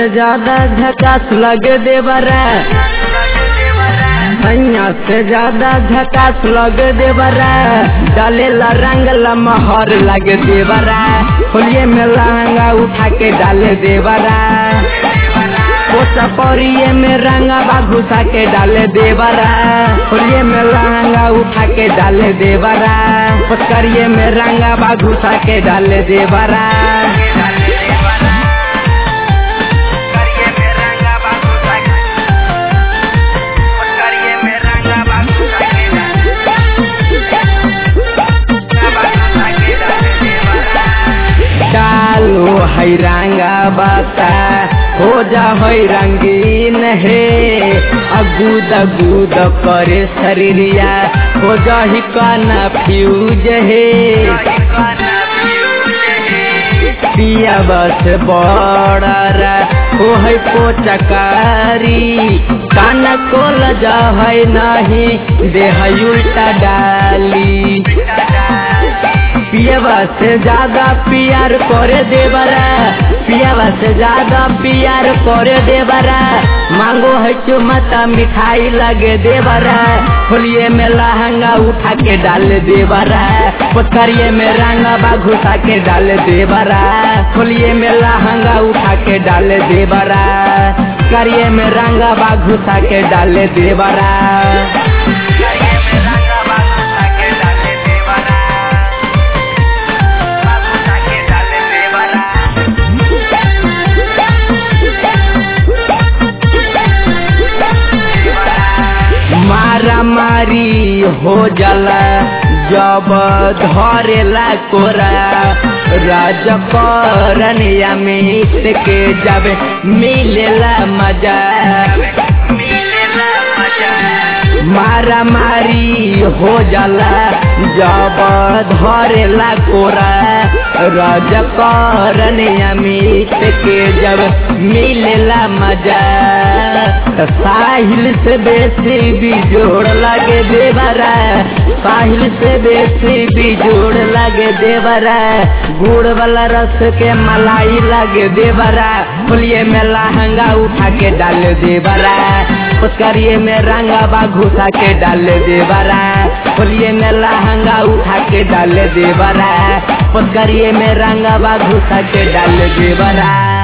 से ज्यादा झकास लगे देवरा सैया से ज्यादा झकास लगे देवरा डालेला रंग लमहर लगे देवरा होलिये में लहंगा उठा के डाले देवरा पोसा परिये में रंगा घुसा के डाले देवरा होलिये में लहंगा उठा के डाले देवरा पचकरिये में रंगा घुसा के डाले देवरा डालो है रंगा बाता हो जा है रंगीन है अगूद अगूद करे शरीरिया हो जा ही काना फ्यूज है पिया बस बड़ा हो है पोचकारी काना कोल जा है नहीं देह उल्टा डाली पियावा से ज्यादा प्यार करे देवरा पियावा से ज्यादा प्यार करे देवरा मांगो है चुमता मिठाई लगे देवरा होलिये में लहंगा उठा के डाल देवरा पोखरिये में रंगा घुसा के डाल देवरा होलिये में लहंगा उठा के डाल देवरा करिए में रंगा घुसा के डाल देवरा मारा मारी हो जाला जब धरेला कोरा राज करनिया मिट के जब मिलेला मजा मारा मारी हो जाला जब धरेला कोरा राज करनिया मिट के जब मिलेला मजा साहिल से बेसी बिजोड़ लगे देवरा साहिल से बेसी बिजोड़ लगे देवरा गुड़ वाला रस के मलाई लगे देवरा होलिये में लहंगा उठा के डाल देवरा पुचकरिए में रंगा घुसा के डाल देवरा होलिये में लहंगा उठा के डाल देवरा पुचकरिए में रंगा घुसा के डाल देवरा